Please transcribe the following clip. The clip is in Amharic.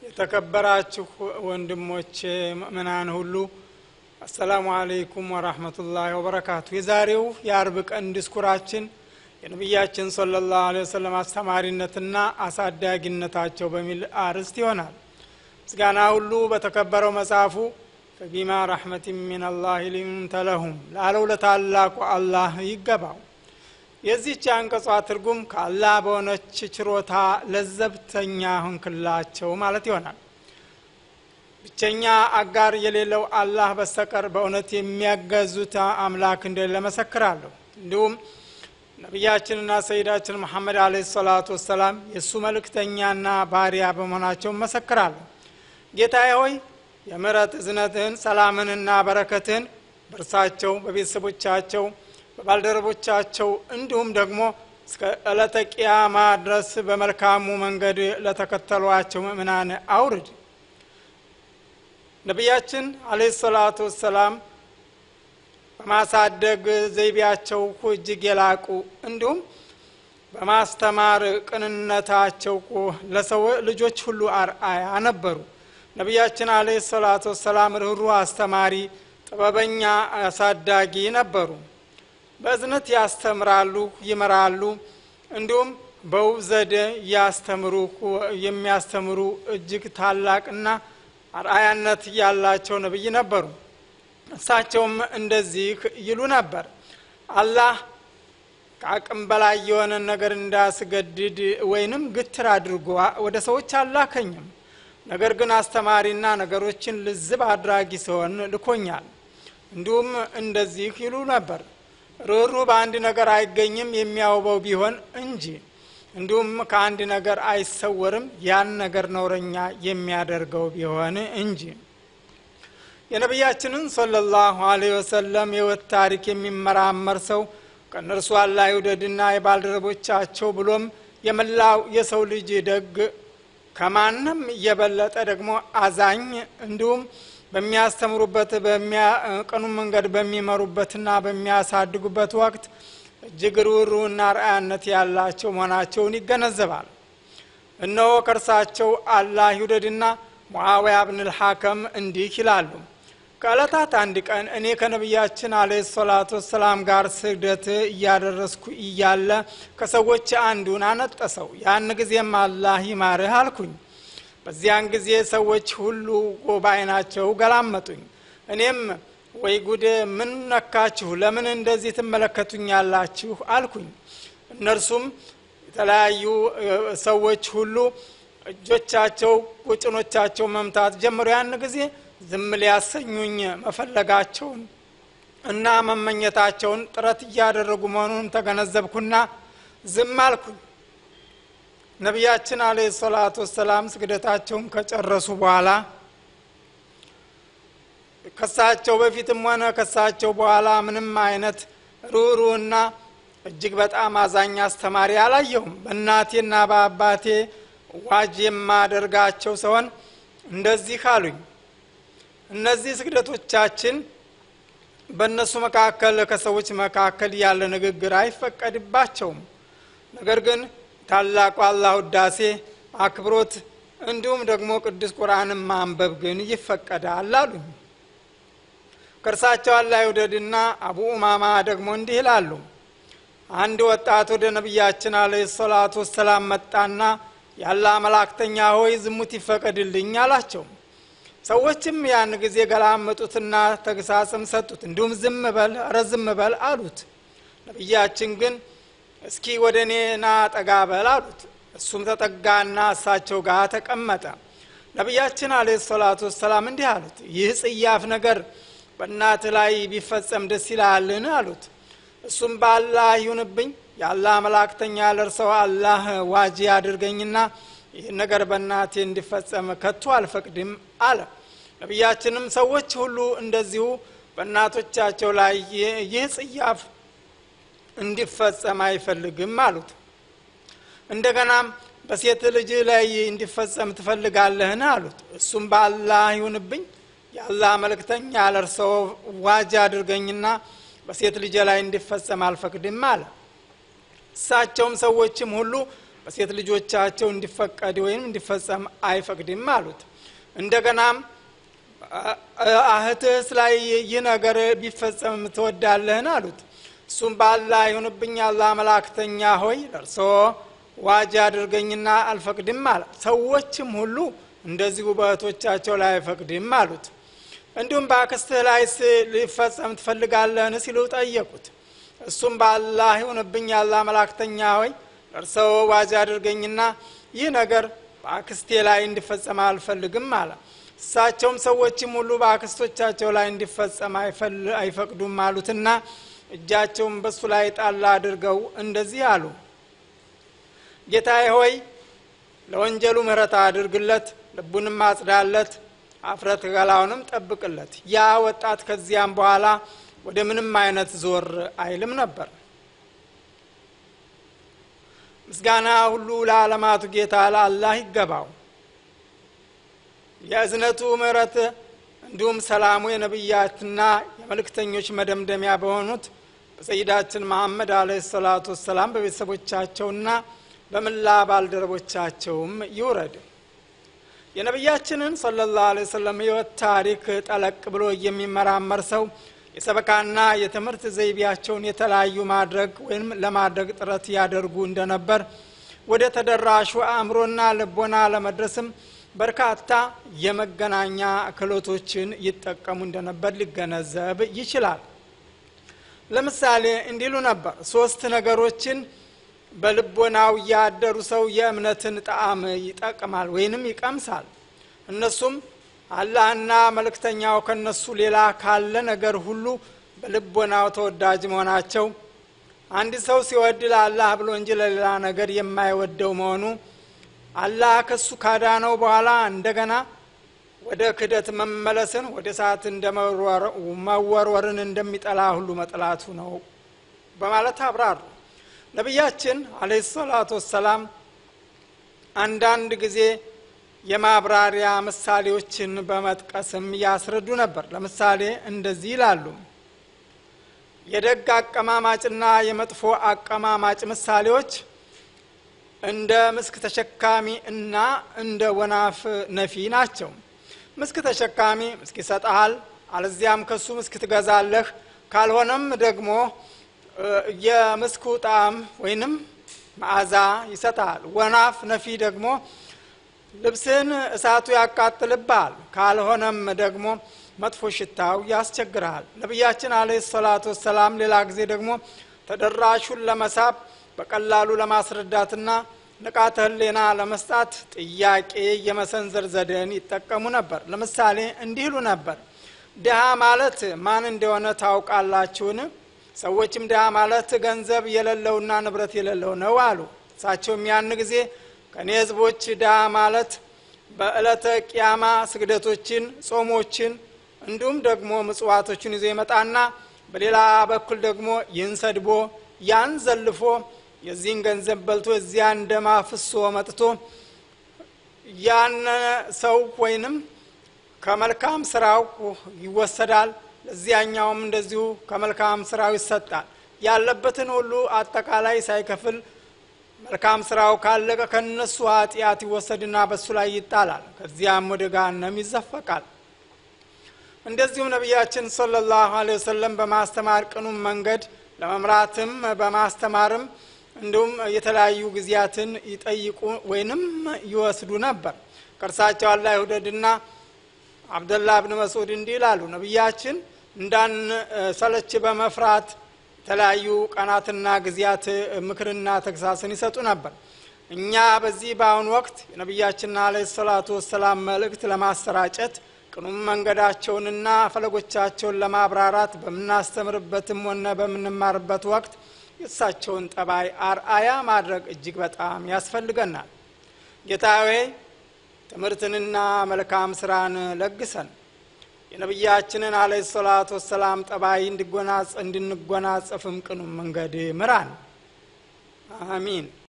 የተከበራችሁ ወንድሞች ምእምናን ሁሉ አሰላሙ አለይኩም ወራህመቱላሂ ወበረካቱ። የዛሬው የአርብ ቀን ዲስኩራችን የነቢያችን ሰለላሁ ዐለይሂ ወሰለም አስተማሪነትና አሳዳጊነታቸው በሚል አርዕስት ይሆናል። ምስጋና ሁሉ በተከበረው መጽሐፉ ፈቢማ ረሕመት ሚነላህ ሊንተ ለሁም ላለው ለታላቁ አላህ ይገባው። የዚህች አንቀጿ ትርጉም ከአላህ በሆነች ችሮታ ለዘብተኛ ሁንክላቸው ማለት ይሆናል። ብቸኛ አጋር የሌለው አላህ በስተቀር በእውነት የሚያገዙት አምላክ እንደሌለ መሰክራለሁ። እንዲሁም ነቢያችንና ሰይዳችን መሐመድ አለ ሰላቱ ወሰላም የእሱ መልእክተኛና ባሪያ በመሆናቸው መሰክራለሁ። ጌታዬ ሆይ የምሕረት እዝነትህን ሰላምንና በረከትህን በእርሳቸው በቤተሰቦቻቸው በባልደረቦቻቸው እንዲሁም ደግሞ እስከ ዕለተ ቅያማ ድረስ በመልካሙ መንገድ ለተከተሏቸው ምእምናን አውርድ። ነቢያችን አለህ ሰላቱ ወሰላም በማሳደግ ዘይቤያቸው እጅግ የላቁ እንዲሁም በማስተማር ቅንነታቸው ለሰው ልጆች ሁሉ አርአያ ነበሩ። ነቢያችን አለህ ሰላቱ ወሰላም ርኅሩህ አስተማሪ፣ ጥበበኛ አሳዳጊ ነበሩ። በእዝነት ያስተምራሉ፣ ይመራሉ። እንዲሁም በውብ ዘዴ ያስተምሩ የሚያስተምሩ እጅግ ታላቅና አርአያነት ያላቸው ነቢይ ነበሩ። እሳቸውም እንደዚህ ይሉ ነበር። አላህ ከአቅም በላይ የሆነ ነገር እንዳስገድድ ወይንም ግትር አድርጎ ወደ ሰዎች አላከኝም። ነገር ግን አስተማሪና ነገሮችን ልዝብ አድራጊ ሲሆን ልኮኛል። እንዲሁም እንደዚህ ይሉ ነበር ርኅሩ በአንድ ነገር አይገኝም የሚያውበው ቢሆን እንጂ እንዲሁም ከአንድ ነገር አይሰወርም ያን ነገር ነውረኛ የሚያደርገው ቢሆን እንጂ። የነቢያችንን ሰለላሁ ዐለይሂ ወሰለም የሕይወት ታሪክ የሚመራመር ሰው ከእነርሱ አላህ ይውደድና የባልደረቦቻቸው ብሎም የመላው የሰው ልጅ ደግ ከማንም እየበለጠ ደግሞ አዛኝ እንዲሁም በሚያስተምሩበት በሚያቀኑ መንገድ በሚመሩበትና በሚያሳድጉበት ወቅት እጅግ ርኅሩህና ርአያነት ያላቸው መሆናቸውን ይገነዘባል። እነሆ ከእርሳቸው አላህ ይውደድና ሙዓዊያ ብንል ሐከም እንዲህ ይላሉ። ከዕለታት አንድ ቀን እኔ ከነቢያችን አለ ሰላቱ ወሰላም ጋር ስግደት እያደረስኩ እያለ ከሰዎች አንዱን አነጠሰው። ያን ጊዜም አላህ ይማርህ አልኩኝ። በዚያን ጊዜ ሰዎች ሁሉ በዓይናቸው ገላመጡኝ። እኔም ወይ ጉድ ምን ነካችሁ? ለምን እንደዚህ ትመለከቱኛላችሁ? አልኩኝ። እነርሱም የተለያዩ ሰዎች ሁሉ እጆቻቸው ቁጭኖቻቸው መምታት ጀምሮ ያን ጊዜ ዝም ሊያሰኙኝ መፈለጋቸውን እና መመኘታቸውን ጥረት እያደረጉ መሆኑን ተገነዘብኩና ዝም አልኩኝ። ነቢያችን አለህ ሰላቱ ወሰላም ስግደታቸውን ከጨረሱ በኋላ ከሳቸው በፊትም ሆነ ከሳቸው በኋላ ምንም አይነት ርኅሩህና እጅግ በጣም አዛኝ አስተማሪ አላየሁም። በእናቴና በአባቴ ዋጅ የማደርጋቸው ሰሆን እንደዚህ አሉኝ። እነዚህ ስግደቶቻችን በእነሱ መካከል ከሰዎች መካከል ያለ ንግግር አይፈቀድባቸውም። ነገር ግን ታላቁ አላህ ውዳሴ፣ አክብሮት እንዲሁም ደግሞ ቅዱስ ቁርአንን ማንበብ ግን ይፈቀዳል አሉኝ። ከእርሳቸው አላህ ይውደድና አቡ ኡማማ ደግሞ እንዲህ ይላሉ። አንድ ወጣት ወደ ነቢያችን አለ ሰላቱ ወሰላም መጣና ያለ መላእክተኛ ሆይ ዝሙት ይፈቀድልኝ አላቸው። ሰዎችም ያን ጊዜ ገላመጡትና ተግሳጽም ሰጡት። እንዲሁም ዝም በል ኧረ ዝም በል አሉት። ነቢያችን ግን እስኪ ወደ እኔና ጠጋ በል አሉት። እሱም ተጠጋና እሳቸው ጋር ተቀመጠ። ነቢያችን አለ ሰላቱ ወሰላም እንዲህ አሉት፣ ይህ ጽያፍ ነገር በእናትህ ላይ ቢፈጸም ደስ ይላልን? አሉት። እሱም በአላህ ይሁንብኝ የአላህ መላእክተኛ ለርሰው አላህ ዋጂ አድርገኝና ይህን ነገር በእናቴ እንዲፈጸም ከቶ አልፈቅድም አለ። ነቢያችንም ሰዎች ሁሉ እንደዚሁ በእናቶቻቸው ላይ ይህ ጽያፍ እንዲፈጸም አይፈልግም አሉት። እንደገናም በሴት ልጅ ላይ እንዲፈጸም ትፈልጋለህን? አሉት። እሱም በአላህ ይሁንብኝ የአላህ መልእክተኛ ለርሰው ዋጅ አድርገኝና በሴት ልጅ ላይ እንዲፈጸም አልፈቅድም አለ። እሳቸውም ሰዎችም ሁሉ በሴት ልጆቻቸው እንዲፈቀድ ወይም እንዲፈጸም አይፈቅድም አሉት እንደገናም እህትህስ ላይ ይህ ነገር ቢፈጸም ትወዳለህን አሉት እሱም ባላ ይሁንብኝ አላ መላክተኛ ሆይ ለእርስዎ ዋጅ አድርገኝና አልፈቅድም አለ ሰዎችም ሁሉ እንደዚሁ በእህቶቻቸው ላይ አይፈቅድም አሉት እንዲሁም በአክስትህ ላይስ ሊፈጸም ትፈልጋለህን ሲሉ ጠየቁት እሱም በአላህ ይሁንብኝ አላ መላክተኛ ሆይ እርሰው ዋጅ አድርገኝና ይህ ነገር በአክስቴ ላይ እንዲፈጸም አልፈልግም አለ እሳቸውም ሰዎችም ሁሉ በአክስቶቻቸው ላይ እንዲፈጸም አይፈቅዱም አሉትና እጃቸውን በሱ ላይ ጣላ አድርገው እንደዚህ አሉ ጌታዬ ሆይ ለወንጀሉ ምህረት አድርግለት ልቡንም አጽዳለት አፍረት ገላውንም ጠብቅለት ያ ወጣት ከዚያም በኋላ ወደ ምንም አይነት ዞር አይልም ነበር ምስጋና ሁሉ ለዓለማቱ ጌታ ለአላህ ይገባው የእዝነቱ ምህረት እንዲሁም ሰላሙ የነቢያትና የመልእክተኞች መደምደሚያ በሆኑት በሰይዳችን መሐመድ አለ ሰላቱ ወሰላም በቤተሰቦቻቸውና በምላ ባልደረቦቻቸውም ይውረድ የነቢያችንን ሰለ ላሁ ለ ወሰለም ህይወት ታሪክ ጠለቅ ብሎ የሚመራመር ሰው የሰበካና የትምህርት ዘይቤያቸውን የተለያዩ ማድረግ ወይም ለማድረግ ጥረት ያደርጉ እንደነበር ወደ ተደራሹ አእምሮና ልቦና ለመድረስም በርካታ የመገናኛ ክህሎቶችን ይጠቀሙ እንደነበር ሊገነዘብ ይችላል ለምሳሌ እንዲሉ ነበር ሶስት ነገሮችን በልቦናው ያደሩ ሰው የእምነትን ጣዕም ይጠቅማል ወይንም ይቀምሳል እነሱም አላህና መልእክተኛው ከነሱ ሌላ ካለ ነገር ሁሉ በልቦናው ተወዳጅ መሆናቸው አንድ ሰው ሲወድ ለአላህ ብሎ እንጂ ለሌላ ነገር የማይወደው መሆኑ አላህ ከሱ ካዳነው በኋላ እንደገና ወደ ክደት መመለስን ወደ ሰዓት እንደ መወርወርን እንደሚጠላ ሁሉ መጥላቱ ነው በማለት አብራሩ ነቢያችን አለ ሰላቱ ወሰላም አንዳንድ ጊዜ የማብራሪያ ምሳሌዎችን በመጥቀስም ያስረዱ ነበር ለምሳሌ እንደዚህ ይላሉ የደግ አቀማማጭና የመጥፎ አቀማማጭ ምሳሌዎች እንደ ምስክ ተሸካሚ እና እንደ ወናፍ ነፊ ናቸው ምስክ ተሸካሚ ምስክ ይሰጠሃል አለዚያም ከሱ ምስክ ትገዛለህ ካልሆነም ደግሞ የምስኩ ጣዕም ወይንም መዓዛ ይሰጣል ወናፍ ነፊ ደግሞ ልብስን እሳቱ ያቃጥልብሃል ካልሆነም ደግሞ መጥፎ ሽታው ያስቸግርሃል ነቢያችን አለ ሰላቱ ወሰላም ሌላ ጊዜ ደግሞ ተደራሹን ለመሳብ በቀላሉ ለማስረዳትና ንቃተ ህሌና ለመስጣት ጥያቄ የመሰንዘር ዘዴን ይጠቀሙ ነበር ለምሳሌ እንዲህ ይሉ ነበር ድሃ ማለት ማን እንደሆነ ታውቃላችሁን ሰዎችም ድሃ ማለት ገንዘብ የሌለውና ንብረት የሌለው ነው አሉ እሳቸውም ያን ጊዜ ከእኔ ህዝቦች ድሃ ማለት በዕለተ ቅያማ ስግደቶችን ጾሞችን እንዲሁም ደግሞ ምጽዋቶችን ይዞ ይመጣና በሌላ በኩል ደግሞ ይህን ሰድቦ ያን ዘልፎ የዚህን ገንዘብ በልቶ እዚያ እንደማፍሶ መጥቶ ያን ሰው ወይንም ከመልካም ስራው ይወሰዳል ለዚያኛውም እንደዚሁ ከመልካም ስራው ይሰጣል ያለበትን ሁሉ አጠቃላይ ሳይከፍል መልካም ስራው ካለቀ ከነሱ ኃጢአት ይወሰድና በሱ ላይ ይጣላል ከዚያም ወደ ጋነም ይዘፈቃል እንደዚሁም ነቢያችን صለ ላሁ ለ ወሰለም በማስተማር ቅኑም መንገድ ለመምራትም በማስተማርም እንዲሁም የተለያዩ ጊዜያትን ይጠይቁ ወይንም ይወስዱ ነበር ከእርሳቸው አላ ይውደድና አብደላ ብን መስዑድ እንዲህ ይላሉ ነቢያችን እንዳን ሰለች በመፍራት የተለያዩ ቀናትና ጊዜያት ምክርና ተግሳስን ይሰጡ ነበር እኛ በዚህ በአሁኑ ወቅት የነቢያችንና አለ ሰላቱ ወሰላም መልእክት ለማሰራጨት ቅኑም መንገዳቸውንና ፈለጎቻቸውን ለማብራራት በምናስተምርበትም ሆነ በምንማርበት ወቅት የእሳቸውን ጠባይ አርአያ ማድረግ እጅግ በጣም ያስፈልገናል ጌታዌ ትምህርትንና መልካም ስራን ለግሰን የነቢያችንን አለ ሰላቱ ወሰላም ጠባይ እንድንጎናጸፍም ቅኑም መንገድ ምራን አሚን